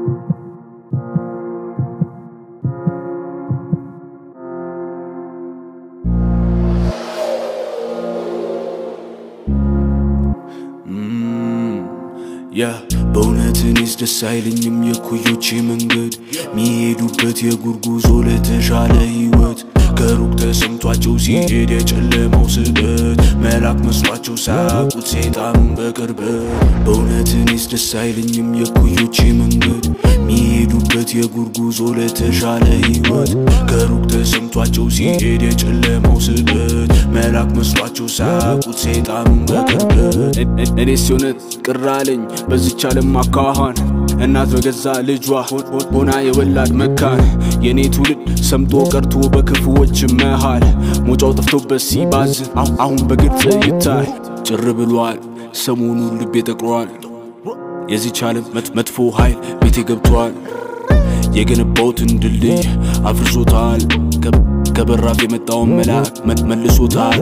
ያ በእውነት እኔስ ደስ አይለኝም የኩዮቼ መንገድ ሚሄዱበት የእግር ጉዞ ለተሻለ ህይወት ከሩቅ ተሰምቷቸው ሲሄድ የጨለማው ስደት መላክ መስሏቸው ሳያውቁት ሰይጣኑን በቅርበት በእውነት እኔስ ደስ አይለኝም የኩዮቼ መንገድ ሚሄዱበት የእግር ጉዞ ለተሻለ ህይወት ከሩቅ ተሰምቷቸው ሲሄድ የጨለማው ስደት መላክ መስሏቸው ሳያውቁት ሰይጣኑን በቅርበት እኔስ የእውነት ቅር አለኝ በዚች ዓለም አካኋን እናት በገዛ ልጇ ሆና የወላድ መካን የእኔ ትውልድ ሰምጦ ቀርቶ በክፉዎች መሃል ሞጫው ጠፍቶበት ሲባዝን አሁን በግልጽ ይታይ ጭር ብሏል ሰሞኑን ልቤ ጠቅሯል የዚች ዓለም መጥፎ ኃይል ቤቴ ገብቷል የገነባውትን ድልድይ አፍርሶታል ከበራፍ የመጣውን መልአክ መልሶታል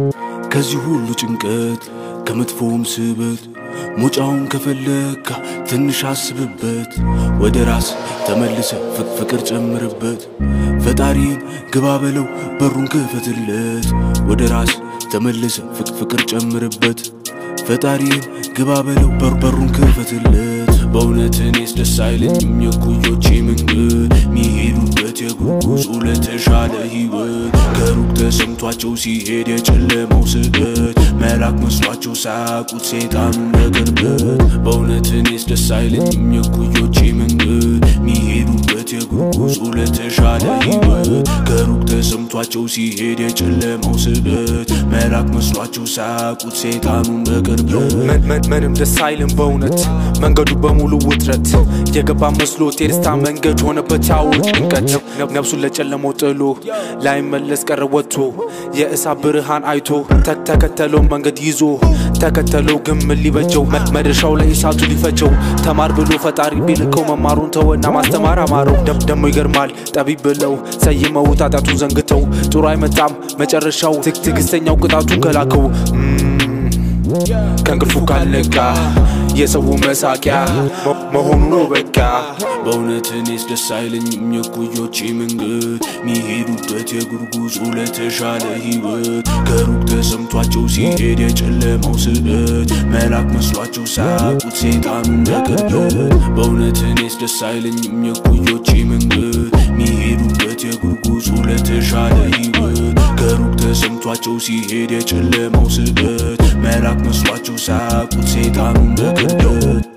ከዚህ ሁሉ ጭንቀት ከመጥፎውም ስበት ሙጫውን ከፈለካ ትንሽ አስብበት ወደ ራስ ተመልሰ ፍቅር ጨምርበት ፈጣሪን ግባ በለው በሩን ክፈትለት ወደ ራስ ተመልሰ ፍቅር ጨምርበት ፈጣሪን ግባ በለው በር በሩን ክፈትለት በእውነት እኔስ ደስ አይለኝም የኩዮቼ መንገድ ሚሄዱበት የእግር ጉዞ ለተሻለ ህይወት ከሩቅ ተሰምቷቸው ሲሄድ የጨለማው ስደት መላክ መስሏቸው ሳያውቁት ሰይጣኑን በቅርበት በእውነት እኔስ ደስ አይለኝም የኩዮቼ መንገድ ሚሄዱበት የእግር ጉዞ ለተሻለ ህይወት ከሩቅ ተሰምቷቸው ሲሄድ የጨለማው ስደት መላክ መስሏቸው ሳያውቁት ሰይጣኑን በቅርበት ምንም ደስ አይልም በእውነት መንገዱ በሙሉ ውጥረት የገባ መስሎት የደስታ መንገድ ሆነበት ያው ጭንቀት ነፍሱን ለጨለመው ጥሎ ላይመለስ ቀረ ወጥቶ የእሳት ብርሃን አይቶ ተከተለው መንገድ ይዞ ተከተለው ግን ምን ሊበጀው መድረሻው ላይ እሳቱ ሊፈጀው ተማር ብሎ ፈጣሪ ቢልከው መማሩን ተወና ማስተማር አማረው ደሞ ይገርማል ጠቢብ ብለው ሰይመው ጣጣቱን ዘንግተው ጥሩ አይመጣም መጨረሻው ትዕግስተኛው ቅጣቱን ከላከው ከእንቅልፉ ካልነቃ የሰው መሳቂያ መሆኑ ነው በቃ በእውነት እኔስ ደስ አይለኝም የኩዮቼ መንገድ ሚሄዱበት የእግር ጉዞ ለተሻለ ህይወት ከሩቅ ተሰምቷቸው ሲሄድ የጨለማው ስበት መላክ መስሏቸው ሳያውቁት ሰይጣኑን በቅርበት በእውነት እኔስ ደስ አይለኝም የኩዮቼ መንገድ ሚሄዱበት የእግር ጉዞ ለተሻለ ህይወት ከሩቅ ተሰምቷቸው ሲሄድ የጨለማው ስበት መላክ መስሏቸው ሳያውቁት ሰይጣኑን በቅርበት